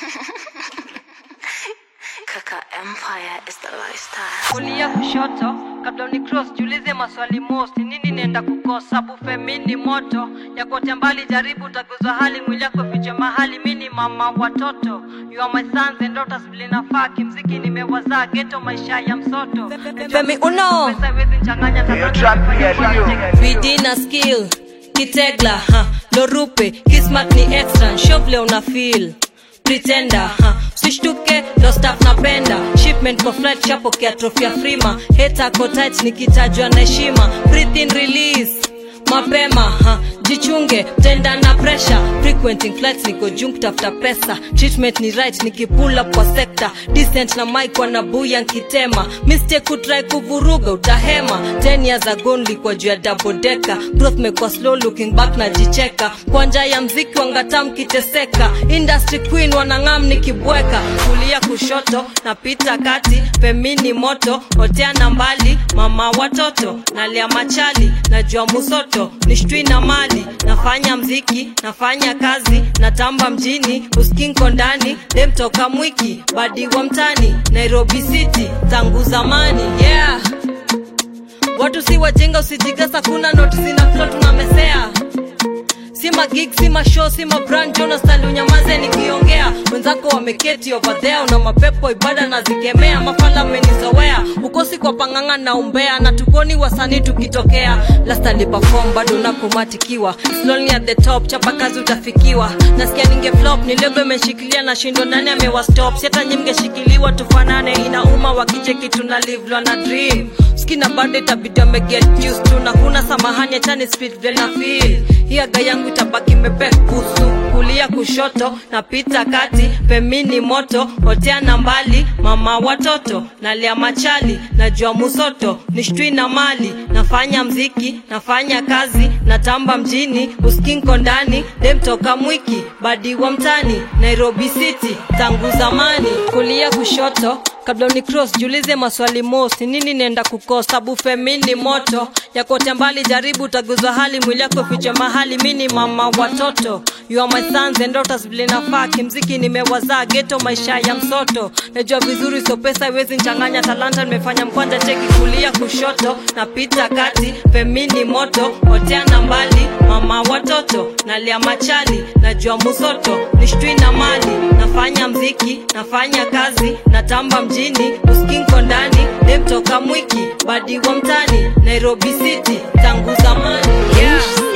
Kaka Empire is the lifestyle. kulia kushoto kabla ni cross jiulize maswali most nini nenda kukosa bufe mini moto ya kote mbali jaribu taguzwa hali mwili yako fiche mahali mini mama watoto you are my sons and daughters vile nafaa kimziki nimewazaa geto maisha ya msoto Femi Uno. pesa iwezi nchanganya Hiyo track pia hiyo. bidii na skill kitegla ha lorupe kismat ni extra shovle una feel pretender ha usishtuke ndo staff napenda shipment kwa flight shapokea trophy ya frima heta kotit nikitajwa na heshima breathe in release mapema ha jichunge tenda na pressure frequenting flights niko juu kutafuta pesa treatment ni right nikipull up kwa sector decent na mic wanabuya nkitema mistake kutry kuvuruga utahema 10 years ago nilikuwa juu ya double decker growth mekwa slow looking back na jicheka kwa njia ya mziki wangata mkiteseka industry queen wanang'am nikibweka kulia kushoto napita kati pemini moto oteana mbali mama watoto nalia machali najua musoto nishtwi na mali nafanya mziki nafanya kazi natamba mjini uskinko ndani demtoka mwiki badi wa mtani nairobi city tangu zamani yeah watu si wajinga usijigasa kuna noti zina flo tunamesea si magig si mashow si mabrand jonastal unyamaze nikiongea wenzako wameketi over there una mapepo ibada na zikemea mafala amenizowea ukosi kwa panganga na umbea na tukoni wasanii tukitokea last alipafom bado nakumatikiwa slowly at the top chapa kazi utafikiwa nasikia ninge flop nilebo imeshikilia na shindo nani amewastop siata nyi mngeshikiliwa tufanane inauma wakicheki tuna live na dream skina bado itabidi ameget used to na huna samahani achani speed vile na feel hii aga yangu itabaki mepekusu kulia kushoto napita kati pemini moto oteana mbali mama watoto nalia machali najua musoto nishtwi na mali nafanya mziki nafanya kazi natamba mjini uskinko ndani demtoka mwiki badi wa mtani nairobi city tangu zamani kulia kushoto kabla ni cross jiulize maswali mosi nini nenda kukosa bufe mini moto yakote mbali jaribu taguzwa hali mwili yako fiche mahali mini mama watoto you are my sons and daughters vile nafaa kimziki nimewazaa geto maisha ya msoto najua vizuri so pesa iwezi nchanganya talanta nimefanya mkwanja cheki kulia kushoto napita kati femini moto oteana mbali mama watoto nalia machali najua musoto nishtwi na mali nafanya mziki nafanya kazi natamba mjini uskinko ndani demtoka mwiki badi wa mtani nairobi city tangu zamani yeah.